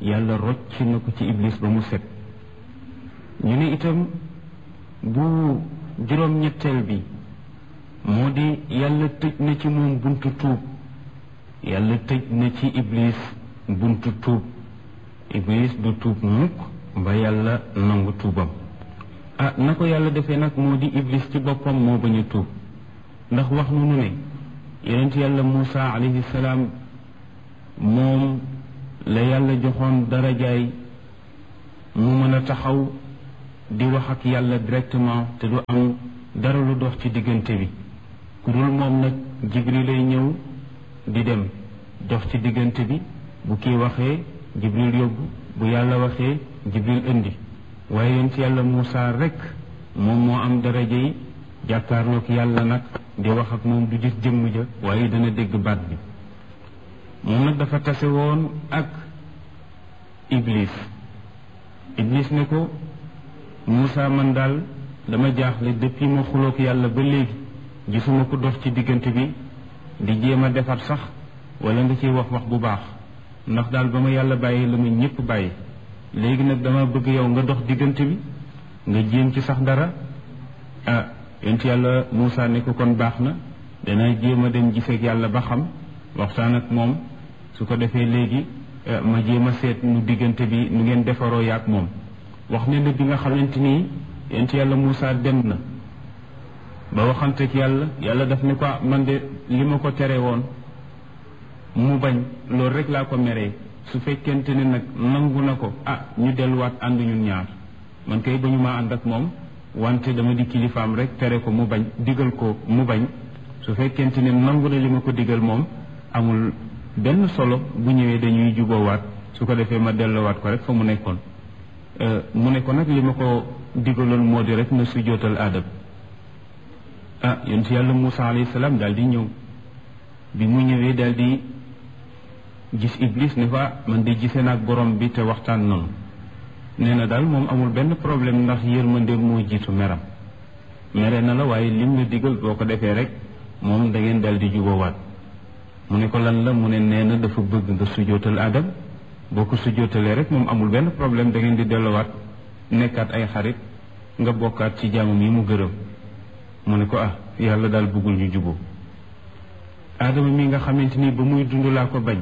yàlla rocc na ko ci iblis ba mu set ñu ne itam bu juróom-ñetteel bi moo di yàlla tëj na ci moom buntu tuub yàlla tëj na ci iblis buntu tuub iblis du tuub mukk ba yàlla nangu tuubam ah na ko yàlla defee nag moo di iblis ci boppam moo bañ a tuub ndax wax nunu ne yonent yàlla Muusa alayhi salaam moom la yàlla joxoon darajaay mu mën a taxaw di wax ak yàlla directement te du am dara lu dox ci diggante bi ku dul moom nag jibril lay ñëw di dem dox ci diggante bi bu kii waxee jibril yóbbu bu yàlla waxee jibril indi waaye yonent yàlla Muusa rek moom moo am daraja yi jàkkaarloog yàlla nag di wax ak moom du gis jëmm ja waaye dana dégg baat bi moom nag dafa tase woon ak iblis iblis ne ko Moussa man daal dama jaaxle depuis ma xuloog yàlla ba léegi gisuma ko dox ci diggante bi di jéem a defar sax wala nga ciy wax wax bu baax ndax daal ba ma yàlla bàyyi la ma ñëpp bàyyi léegi nag dama bëgg yow nga dox diggante bi nga jéem ci sax dara ah yonent yàlla Moussa ne ko kon baax na dana jéem a dem giseeg yàlla ba xam waxtaan ak moom su ko defee léegi ma jéem a seet nu diggante bi nu ngeen defaroo yaak moom wax ne na bi nga xamante ni yonent yàlla Moussa dem na ba waxanteeg yàlla yàlla daf ne ko man de li ma ko tere woon mu bañ loolu rek laa ko meree su fekkente ne nag nangu na ko ah ñu delluwaat ànd ñun ñaar man kay ba ñu maa ànd ak moom wante dama di kilifaam rek tere ko mu bañ digal ko mu bañ su fekkente ne nangu na li ma ko digal moom amul benn solo bu ñëwee dañuy juboowaat su ko defee ma delluwaat ko rek fa mu nekkoon mu ne ko nag li ma ko digaloon moo di rek na su jootal aadam ah yonent yàlla Moussa alayhi salaam daal di ñëw bi mu ñëwee daal di gis iblis ne fa man de gisee naag borom bi te waxtaan noonu nee na daal moom amul benn problème ndax yërmande moo jiitu meram mere na la waaye lim la digal boo ko defee rek moom da ngeen daal di juboowaat mu ne ko lan la mu ne nee na dafa bëgg nga sujootal adam boo ko sujootalee rek moom amul benn problème da ngeen di delluwaat nekkaat ay xarit nga bokkaat ci jaamam yi mu gërëm mu ne ko ah yàlla daal bëggul ñu juboo aadama mi nga xamante ni ba muy dund laa ko bañ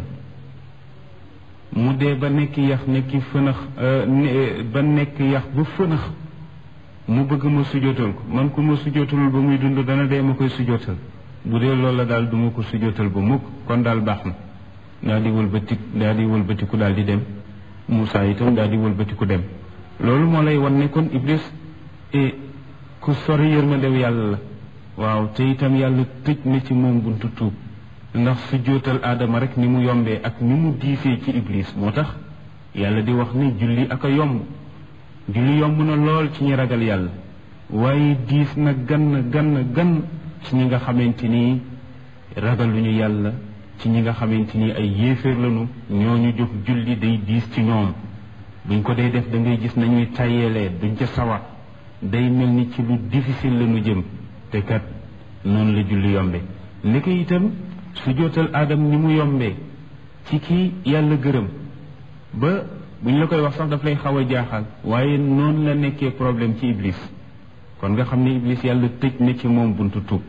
mu dee ba nekk yax nekki fënax ba nekk yax ba fënax mu bëgg ma sujootal ko man ku ma sujootalul ba muy dund dana dee ma koy sujootal bu dee loolu la daal du ma ko sujootal ba mukk kon daal baax na daal di wëlbati daal di wëlbatiku daal di dem Moussa itam daal di wëlbatiku dem loolu moo lay wan ne kon Iblis e ku sori yërmandew yàlla la waaw te itam yàlla tëj na ci moom buntu tuub ndax sujootal aadama rek ni mu yombee ak ni mu diisee ci Iblis moo tax yàlla di wax ni julli ak a yomb julli yomb na lool ci ñi ragal yàlla waaye diis na gann gann gann ci ñi nga xamante ni ragaluñu yàlla ci ñi nga xamante ni ay yéeféer lañu ñooñu jóg julli day diis ci ñoom buñ ko dee def da ngay gis nañuy tàyyeelee duñ ca sawar day mel ni ci lu difficile lañu jëm te kat noonu la julli yombe li ko itam su jootal aadam ni mu yombee ci kii yàlla gërëm ba bu ñu la koy wax sax daf lay xaw a jaaxal waaye noonu la nekkee problème ci iblis kon nga xam ne iblis yàlla tëj na ci moom buntu tuub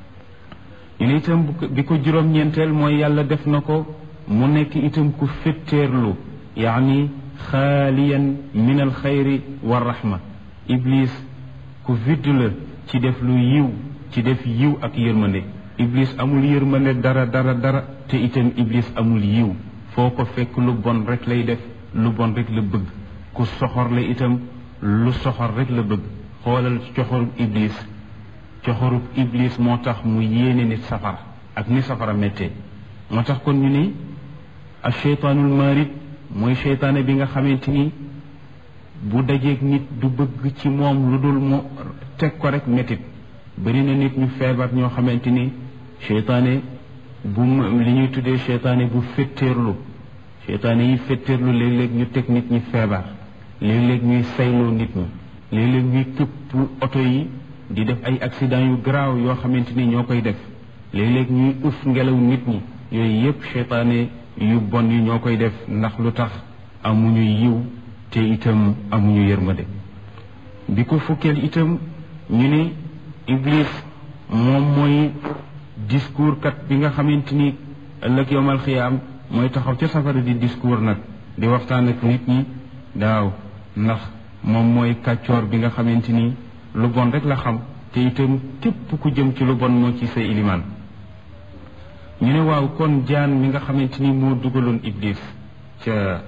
ñu ne itam bi ko juróom-ñeenteel mooy yàlla def na ko mu nekk itam ku fetteerlu yaani xaaliyan min al xayri wa rahma iblis ku vidd la ci def lu yiw ci def yiw ak yërmande iblis amul yërmande dara dara dara te itam iblis amul yiw foo ko fekk lu bon rek lay def lu bon rek la bëgg ku soxor la itam lu soxor rek la bëgg xoolal coxorub iblis coxorub iblis moo tax mu yéene nit safara ak ni safara méttee moo tax kon ñu ni ak cheytaanul marid mooy cheytaane bi nga xamante ni bu dajeeg nit du bëgg ci moom lu dul mu teg ko rek métit bëri na nit ñu feebar ñoo xamante ni cheytaane bu li ñuy tuddee cheytaane bu fetteerlu cheytaane yi fetteerlu léeg-léeg ñu teg nit ñi feebar léeg-léeg ñuy sayloo nit ñi léeg-léeg ñuy këpp oto yi di def ay accident yu garaaw yoo xamante ni ñoo koy def léeg-léeg ñuy ëf ngelaw nit ñi yooyu yépp cheytaane yu bon yi ñoo koy def ndax lu tax amuñu yiw te itam amuñu yërmande bi ko fukkeel itam ñu ne iblis moom mooy discours kat bi nga xamante ni ëllëg yowmal xiyaam mooy taxaw ca safara di discours nag di waxtaan ak nit ñi daaw ndax moom mooy kàccoor bi nga xamante ni lu bon rek la xam te itam képp ku jëm ci lu bon moo ci say ilimaan ñu ne waaw kon jaan mi nga xamante ni moo dugaloon iblis ca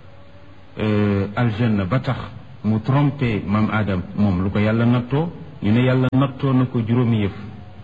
aljanna ba tax mu trompé maam Adam moom lu ko yàlla nattoo ñu ne yàlla nattoo na ko juróomi yëf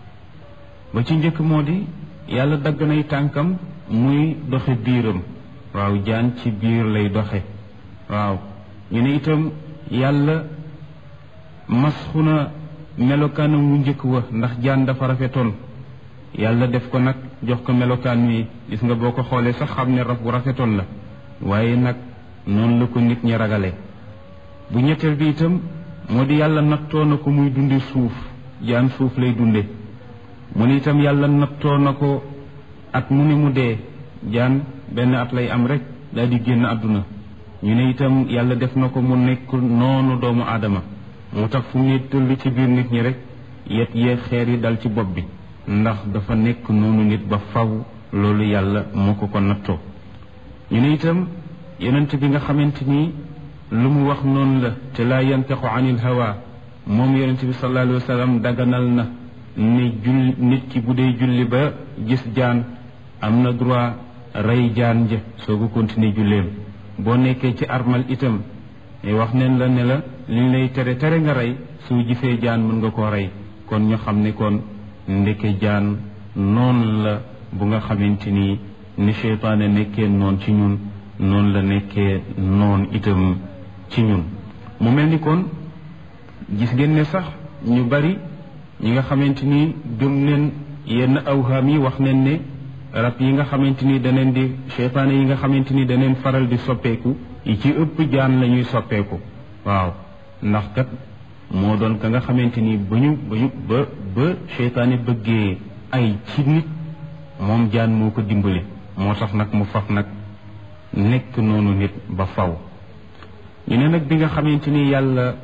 ba ci njëkk moo di yàlla dagg nay tànkam muy doxe biiram waaw jaan ci biir lay doxe waaw ñu ne itam yàlla masxu na melokaanam wu njëkk wa ndax jaan dafa rafetoon yàlla def ko nag jox ko melokaan wi gis nga boo ko xoolee sax xam ne raf bu rafetoon la waaye nag noonu la ko nit ñi ragale bu ñetteel bi itam moo di yàlla nattoo na ko muy dunde suuf jaan suuf lay dunde mu ne itam yàlla nattoo na ko at mu ne mu dee jaan benn at lay am rek daal di génn àdduna ñu ne itam yàlla def na ko mu nekk noonu doomu aadama moo tax fu mu ne tëll ci biir nit ñi rek yet yee xeer yi dal ci bopp bi ndax dafa nekk noonu nit ba faw loolu yàlla moo ko ko nattoo ñu ne itam yonent bi nga xamante ni lu mu wax noonu la te laa yantaxu anil hawa moom yonent bi sallallahu alayhi wa sallam daganal na ni julli nit ki bu dee julli ba gis jaan am na droit rey jaan ja soo ko continuer julleem boo nekkee ci armal itam wax neen la ne la liñ lay tere tere nga rey soo gisee jaan mën nga koo rey kon ñu xam ne kon ndeke jaan noonu la bu nga xamante ni ni seytaane nekkee noon ci ñun noonu la nekkee noon itam ci ñun mu mel ni kon gis ngeen ne sax ñu bari ñi nga xamante ni gëm neen yenn awhaam yi wax neen ne rab yi nga xamante ni daneen di seytaane yi nga xamante ni daneen faral di soppeeku yi ci ëpp jaan la ñuy soppeeku waaw ndax kat moo doon ka nga xamante ni ba ñu ba ñu ba ba seytaane bëggee ay ci nit moom jaan moo ko dimbali moo tax nag mu faf nag nekk noonu nit ba faw ñu ne nag bi nga xamante ni yàlla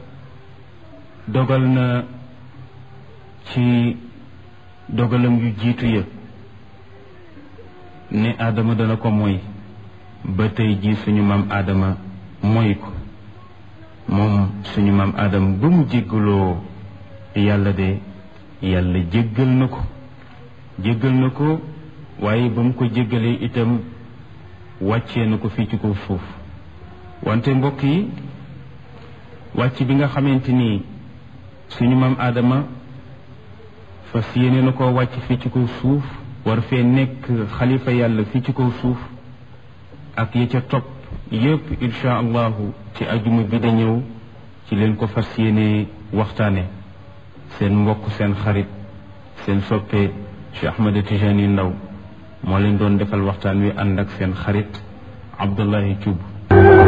dogal na ci dogalam yu jiitu ya ne aadama dana ko moy ba tey jii suñu maam aadama moy ko moom suñu maam aadama ba mu jéggaloo yàlla de yàlla jéggal na ko jéggal na ko waaye ba mu ko jéggalee itam wàccee na ko fii ci kaw suuf wante mbokk yi wàcc bi nga xamante ni suñu maam aadama fas yéene na koo wàcc fii ci kaw suuf war fee nekk xalifa yàlla fii ci kaw suuf ak ya ca topp yépp insha allahu ci ajuma bi da ñëw ci leen ko fas yéene waxtaane seen mbokk seen xarit seen soppe Cheikh Ahmed Tijani Ndaw moo leen doon defal waxtaan wi ànd ak seen xarit Abdullahi Thioub